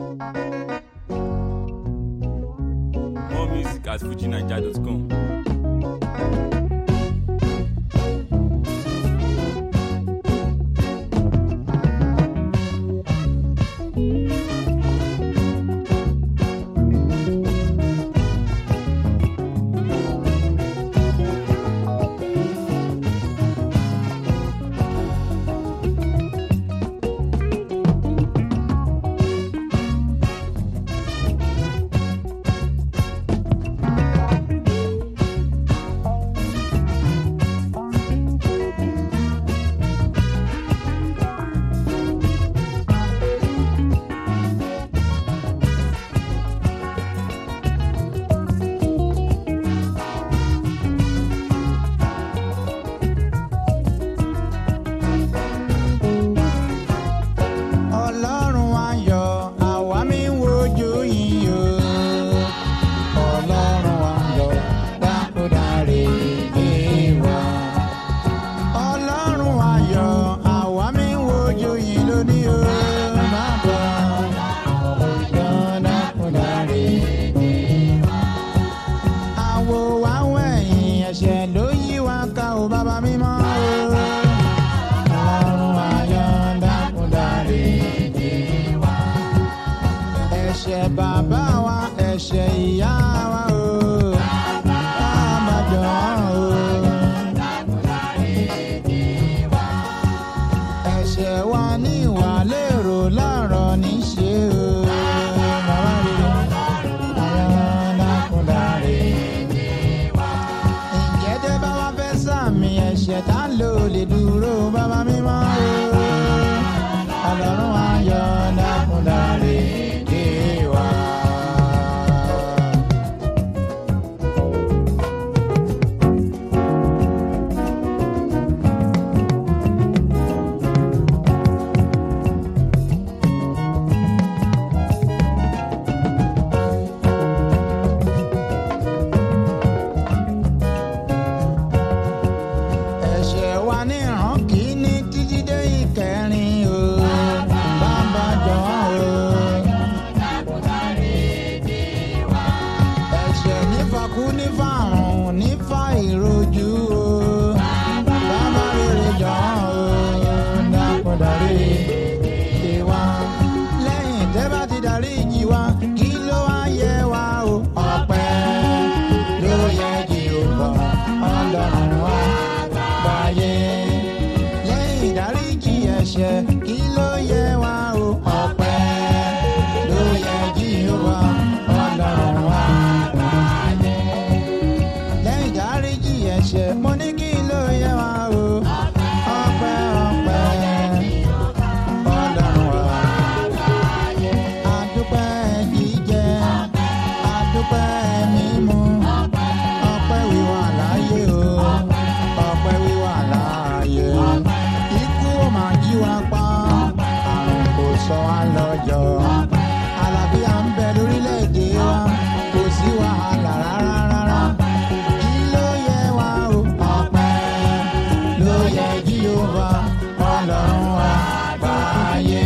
More music at fujinaija.com. ọlọ́run ayọ̀ àwa mi ń wojú yìí o ọlọ́run ayọ̀ dákúdáre dé wa. ọlọ́run ayọ̀ àwa mi ń wojú yìí lónìí o má bọ̀ ọjọ́ dákúdáre dé wa. àwo wa wẹ̀yìn ẹ̀ṣẹ̀ ló yí wa ká o bàbá mímọ́ o. ọlọ́run ayọ̀ dákúdáre dé wa. ẹ̀ṣẹ̀ bàbá wa ẹ̀ṣẹ̀ ìyá wa o. Àbájọ o. ẹ̀ṣẹ̀ wa ní ìwà lérò láàárọ̀ níṣe o. Bàbá rere, ayọ̀ dákúdáre ǹjẹ́ tẹ́ bá wá fẹ́ sàmì ẹ̀ṣẹ̀ tá ló lè dúró bàbá mímọ́ o. ọlọ́run ayọ̀ dákúndáre dé wa. ẹ̀ṣẹ̀ wa ní ìran kìíní títí dé ìkẹrin o. bàbá jọ̀wọ́ o. ẹ̀ṣẹ̀ nífakú nífàrùn nífà ìrojú o. bàbá rere jọ̀wọ́ o. dákúndáre ìwà. lẹ́yìn tẹ́ bá ti darí ìjì wa kí ló wá yẹ wa o. ọpẹ́ ló yẹ Jèhófà ọlọ́run wa gbàyè. lẹ́yìn ìdáríjì ẹ̀ṣẹ̀ kí ló yẹ wa o. ọpẹ́ ló yẹ Jèhófà ọlọ́run wa gbàyè. lẹ́yìn ìdáríjì ẹ̀ṣẹ̀ mo ní kí ló yẹ wa o. ọpẹ́ ọpẹ́ ọlọ́run wa adúpẹ́ jíjẹ adúpẹ́ mímu ọpẹ́ wíwà láàyè o ọpẹ́ wíwà láàyè ikú ò máa jí wa pa àrùn kò sọ wá lọ́jọ́ àlàáfíà ń bẹ lórílẹ̀‐èdè wa kò sí wàhálà rárá rárá kí ló yẹ wá o ọpẹ́ ló yẹ Jèhófà ọlọ́run wa gbààyè.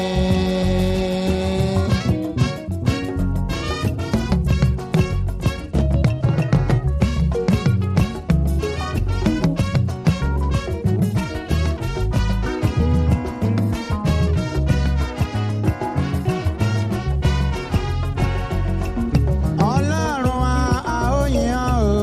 ọlọ́run a a ó yìn ọ́ o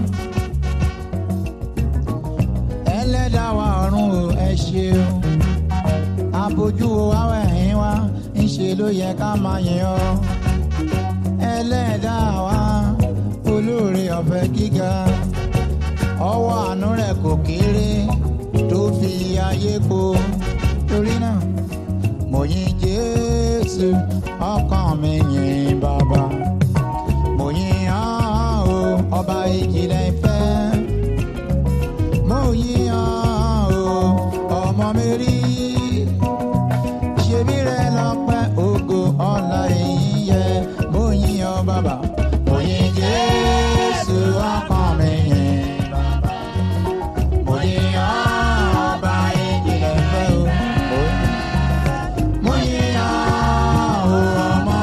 ẹlẹ́dàá wa ọ̀run o ẹ ṣeun abojú wo wá wẹ̀yìn wa ńṣe ló yẹ ká máa yìn ọ́ ẹlẹ́dàá wa olóore ọ̀fẹ́ gíga ọwọ́ àánú rẹ̀ kò kéré tó fi ayé po torí náà mo yìn Jésù ọkàn mi yìn bàbá mo yìn ọ́ o ọba ìjìnlẹ̀ ìfẹ́ mo yìn ọ́ o ọmọ mi rí ṣebí rẹ lọ́pẹ́ ògo ọlá èyí yẹ mo yìn ọ́ bàbá mo yìn Jésù ọkàn mi yìn bàbá mo yìn ọ́ ọba ìjìnlẹ̀ ìfẹ́ o mo yìn ọ́ o ọmọ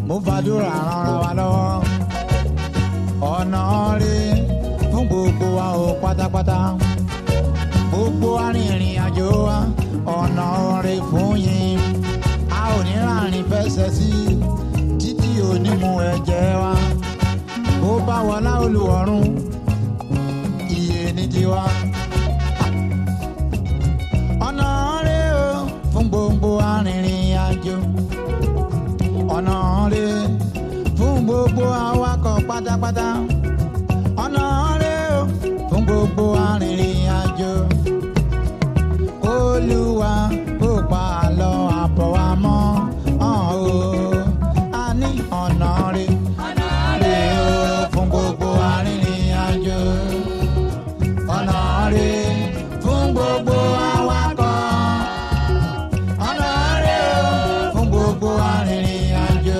mo fàdúrà ràn wa lọ́wọ́ ọ̀nà rè fún gbogbo wa ò pátápátá gbogbo arìnrìn àjò wa ọ̀nà rè fún yín a ò ní ràrìn fẹsẹ̀ sí títí onímú ẹ̀jẹ̀ wa bó bá wọlá olùwọ̀run iye ní tiwa. ọ̀nà rè o fún gbogbo arìnrìn àjò ọ̀nà rè fún gbogbo awakọ̀ pátápátá ọ̀nà rè o fún gbogbo arìnrìn àjò olúwa kó pa àlọ́ àbọ̀ wa mọ́ ọ̀hún o a ní ọ̀nà rè rè o fún gbogbo arìnrìn àjò ọ̀nà rè fún gbogbo awakọ̀ ọ̀nà rè o fún gbogbo arìnrìn àjò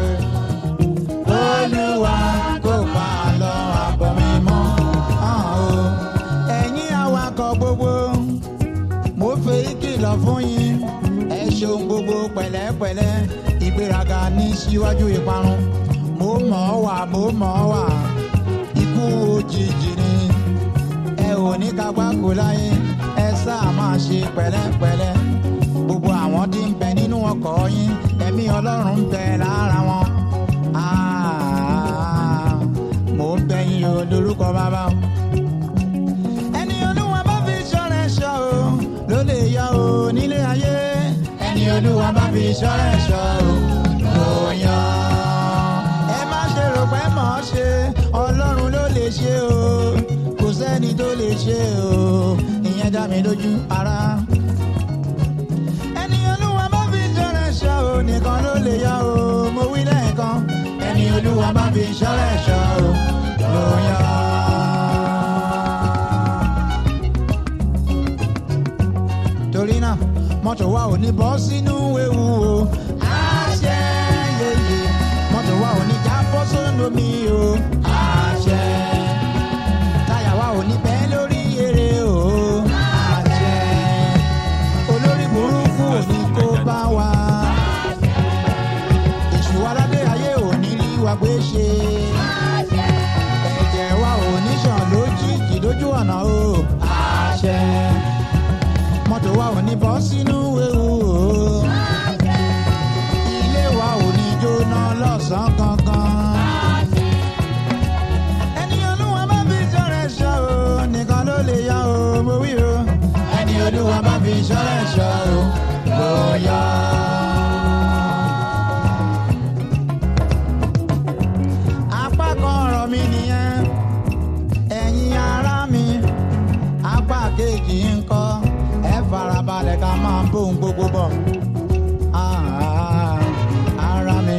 olúwa kó pa àlọ́ àbọ̀ mi mọ́ ọ̀hún o ẹ̀yin awakọ̀ gbogbo mo fẹ́ ìkìlọ̀ fún yín ẹ ṣeun gbogbo pẹ̀lẹ́pẹ̀lẹ́ ìgbéraga ní síwájú ìparun mo mọ̀ ọ́ wà mo mọ̀ ọ́ wà ikú òjijì ni ẹ ò ní kápá kó láyé ẹ sáà máa ṣe pẹ̀lẹ́pẹ̀lẹ́ gbogbo àwọn tí ń bẹ nínú ọkọ̀ yín ẹ̀mí ọlọ́run ń bẹ lára wọn Ah, mo ń bẹ yín o lórúkọ bàbá o ẹni olúwa bá fi ṣọ́rẹ́ ṣọ́ o ló lè yọ o nílé ayé ẹni olúwa bá fi ṣọ́rẹ́ ṣọ́ o ló yọ. ẹ má ṣe rò pé mọ̀ ọ́ ṣe ọlọ́run ló lè ṣe o kò sẹ́ni tó lè ṣe o ìyẹn dá mi lójú ara. ẹni olúwa bá fi ṣọ́rẹ́ ṣọ́ o nìkan ló lè yọ o mo wí lẹ́ẹ̀kan ẹni olúwa bá fi ṣọ́rẹ́ ṣọ́ o ló yọ. torí náà mọ́tò wa ò ní bọ́ sínú ewu o. àṣẹ yeye mọ́tò wa ò ní já bọ́ sóńdó mi o. àṣẹ táyà wa ò ní bẹ́ lórí eré o. àṣẹ olórí burúkú ò ní kó bá wa. èṣù aládé ayé ò ní rí wa gbé ṣe. ẹ̀jẹ̀ wa ò ní ṣàn lójijì lójú ọ̀nà o. àṣẹ mọ́tò wa ò ní bọ́ sínú ewu o. ilé wa ò ní jóná lọ́sàn-án kankan. ẹni olúwa bá fi ṣọ́rẹ́ ṣọ́ o nìkan ló lè yá o mo wí o. ẹni olúwa bá fi ṣọ́rẹ́ ṣọ́ o ló yá. apá kan ọ̀rọ̀ mi nìyẹn ẹ̀yin ará mi apá kejì ń kọ́ ẹ farabalẹ̀ ká máa bóun gbogbo bọ̀ Ah, ara mi.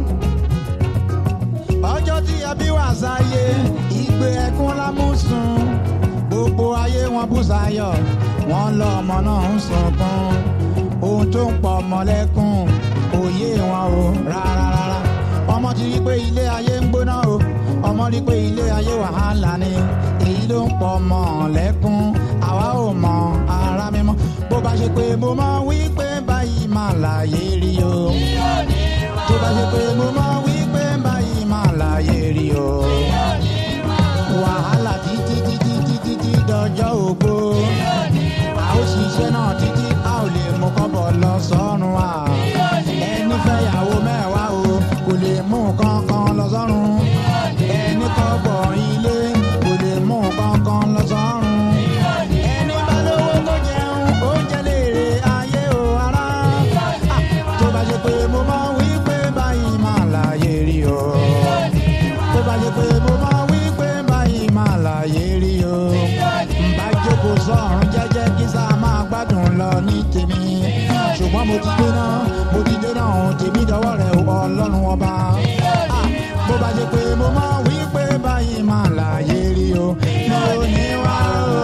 ọjọ́ tí ẹbí wà sáyé ìgbé ẹkún lámúsùn gbogbo ayé wọn bú sáyọ̀ wọ́n lọ ọmọ náà ń sunkún ohun tó ń pọ̀ ọmọ lẹ́kún òye wọn o rárá rárá ọmọ ti rí pé ilé ayé ń gbóná o ọmọ rí pé ilé ayé wàhálà ni èyí ló ń pọ̀ ọmọ lẹ́kún àwa ò mọ ara mímọ́ bó bá ṣe pé mo mọ wí pé báyìí máa láyé rí o tó bá ṣe pé mo mọ wí pé báyìí máa láyé rí o wàhálà títí títí títí títí dọjọ́ ògbó a ó ṣiṣẹ́ náà títí a ò lè mú kọ́bọ̀ lọ sọ́run wa ẹni fẹ́yàwó mẹ́wàá o kò lè mú kankan lọ sọ́run ẹni kọ́bọ̀ ilé kò lè mú kankan lọ sọ́run ẹni bá lówó kó jẹun ó jẹ léèrè ayé o ara Ah, tó bá ṣe pé mo máa wí pé báyìí máa láyé rí o tó bá ṣe pé mo máa wí pé báyìí máa láyé rí o bá jókòó sọ̀rùn jẹ́jẹ́ kí sá máa gbádùn lọ ní tèmi ṣùgbọ́n mo ti dé náà mo ti dé náà ohun tèmi dọwọ́ rẹ̀ o, ọlọ́run ọba Ah, bó bá ṣe pé mo máa wí pé báyìí máa láyé rí o mi ò ní wá o.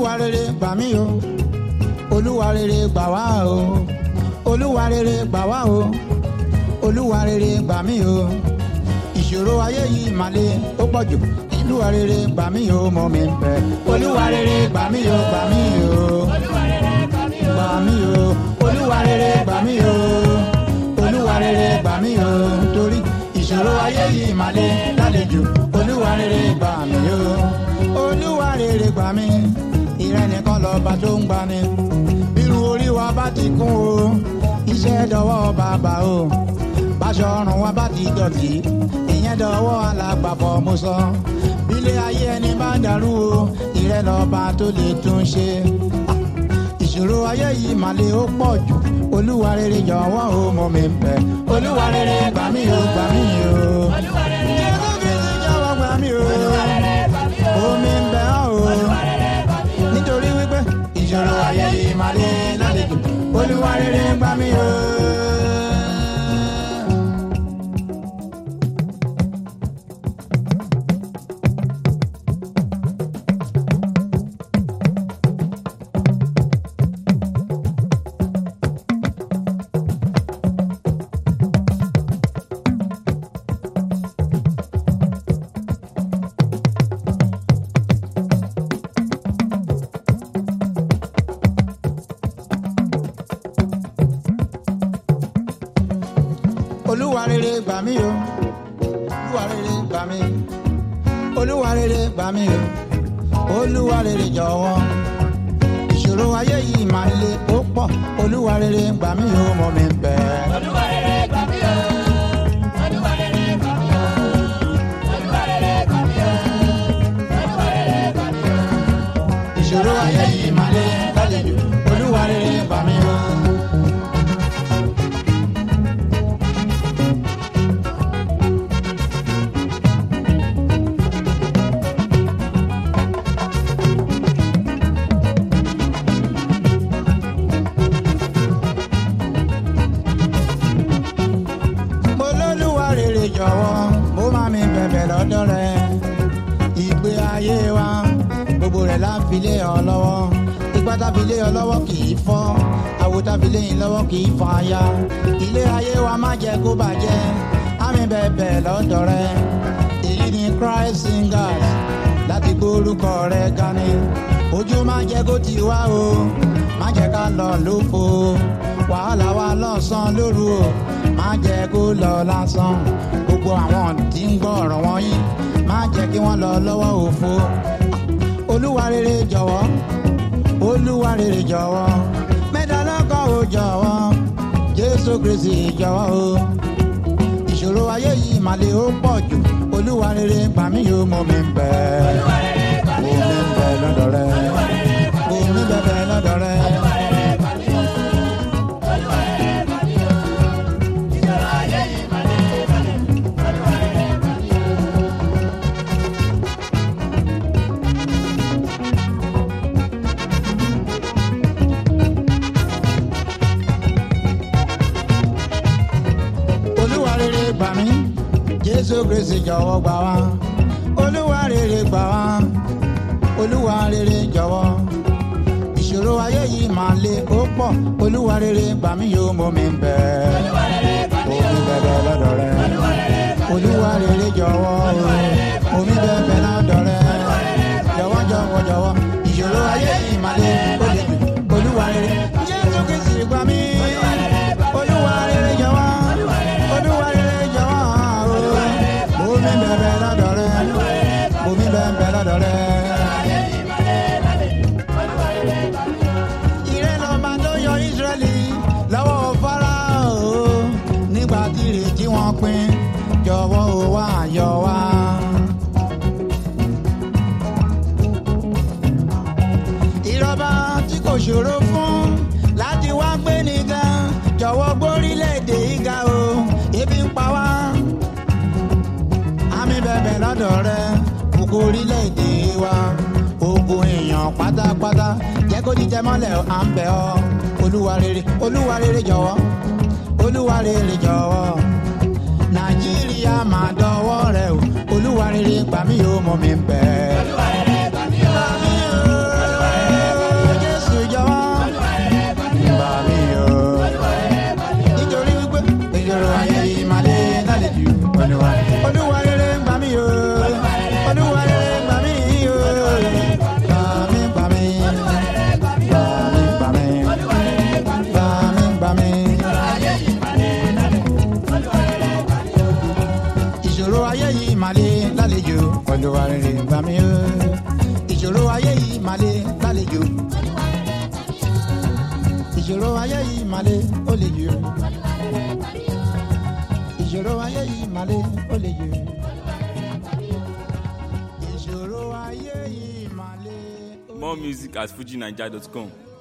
olúwa rere gbà mí o olúwa rere gbà wá o olúwa rere gbà wá o olúwa rere gbà mí o ìṣòro ayé yìí mà le ó pọ̀ jù olúwa rere gbà mí o mọ̀ mi bẹ̀ olúwa rere gbà mí o gbà mí o gbà mí o olúwa rere gbà mí o olúwa rere gbà mí o torí ìṣòro ayé yìí mà le lálejò olúwa rere gbà mí o olúwa rere gbà mí ìrẹ́ nìkan lọ́ba tó ń gbani bírú orí wa bá ti kún o iṣẹ́ dọwọ́ bàbá o báṣọ ọrùn wa bá ti dọ̀tí ìyẹn dọwọ́ alágbàfọ̀ mo sọ bílé ayé ẹni bá dàrú o ìrẹ́ lọ́ba tó lè tún ṣe ìṣòro ayé yìí mà le ó pọ̀ jù olúwa rere jọ̀wọ́ o mọ̀ mi bẹ̀ olúwa rere gbà mí o gbà mí o jẹ́kọ́ kí n ti jọ̀wọ́ gbà mí o omi ń bẹ̀ ọ́ o nítorí wípé ìṣòro ayé yìí mà le lálejò olúwa rere gbà mí o. olúwa rere gbà mí o olúwa rere gbà mí olúwa rere gbà mí o olúwa rere jọ̀wọ́ ìṣòro ayé yìí máa le ó pọ̀ olúwa rere gbà mí o mọ̀ mi bẹ́ẹ̀. Olúwa rere gbà mí o. Olúwa rere gbà mí o. Olúwa rere gbà mí o. Olúwa rere gbà mí o. ìṣòro ayé yìí máa le lálejò olúwa rere gbà mí o. mo lólúwa rere jọ̀wọ́ mo máa mi bẹ̀bẹ̀ lọ́dọ̀ rẹ ìgbé ayé wa gbogbo rẹ̀ la fi lé ọ lọ́wọ́ ipá tá fi lé ọ lọ́wọ́ kì í fọ́ àwo tá fi lé yín lọ́wọ́ kì í fọ́ aya ilé ayé wa má jẹ́ kó bàjẹ́ àmì bẹ̀bẹ̀ lọ́dọ̀ rẹ èyí ni Christ singers láti gbórúkọ rẹ gani ojú má jẹ́ kó ti wá o má jẹ́ ká lọ lófo wàhálà wa lọ́sàn-án lóru o má jẹ́ kó lọ lásán gbogbo àwọn tí ń gbọ́ ọ̀rọ̀ wọ̀nyí má jẹ́ kí wọ́n lọ lọ́wọ́ òfo olúwa rere jọ̀wọ́ olúwa rere jọ̀wọ́ mẹ́ta lọ́kàn ó jọ̀wọ́ jésù kristi jọ̀wọ́ o ìṣòro ayé yìí mà le ó pọ̀ jù olúwa rere gbà mí yóò mọ mi bẹ́ẹ̀ mo mi bẹ́ẹ̀ lọ́dọ̀ rẹ mo mi bẹ́ẹ̀ lọ́dọ̀ rẹ. Ìṣòro ayé yìí máa lé balẹ̀. Olúwa rere gbà mí o. olúwa rere gbà mí jésù kristi jọ̀wọ́ gbà wá olúwa rere gbà wá olúwa rere jọ̀wọ́ ìṣòro ayé yìí máa le ó pọ̀ olúwa rere gbà mí yóò mọ mi bẹ́ẹ̀ omi bẹ̀bẹ̀ lọ́dọ̀ rẹ olúwa rere jọ̀wọ́ o omi bẹ̀bẹ̀ lọ́dọ̀ rẹ jọ̀wọ́ jọ̀wọ́ jọ̀wọ́ ìṣòro ayé yìí máa le ó le jù olúwa rere jésù kristi gbà mí olúwa rere jọ̀wọ́ olúwa rere jọ̀wọ́ o omi bẹ̀bẹ̀ lọ́dọ̀ rẹ omi bẹ̀bẹ̀ lọ́dọ̀ rẹ. ìrẹ́ lọ́ba tó yọ ìsírẹ́lì lọ́wọ́ fáráò nígbà tí ìrètí wọn pin jọ̀wọ́ ó wá yọ wá. ìrọ̀bà tí kò ṣòro fún láti wá gbé nìkan jọ̀wọ́ gbórílẹ̀-èdè ìga o ebi ń pa wá. àmì bẹ̀bẹ̀ lọ́dọ̀ rẹ gbogbo orílẹ̀-èdè wa ogun èèyàn pátápátá jẹ́ kó jíjẹ mọ́lẹ̀ à ń bẹ̀ ọ́ olúwa rere olúwa rere jọ̀wọ́ olúwa rere jọ̀wọ́ nàìjíríà máa dọwọ́ rẹ o olúwa rere gbà mí yóò mọ mi bẹ́ẹ̀. Olúwa rere gbà mí o. Gbà mí o. màlẹ́ lálejò olúwa rere gbà mí o ìṣòro ayé yìí màlẹ́ lálejò ìṣòro ayé yìí màlẹ́ ó lè jù ìṣòro ayé yìí màlẹ́ ó lè jù ìṣòro ayé yìí màlẹ́ ó lè jù. More music at fujinaija.com.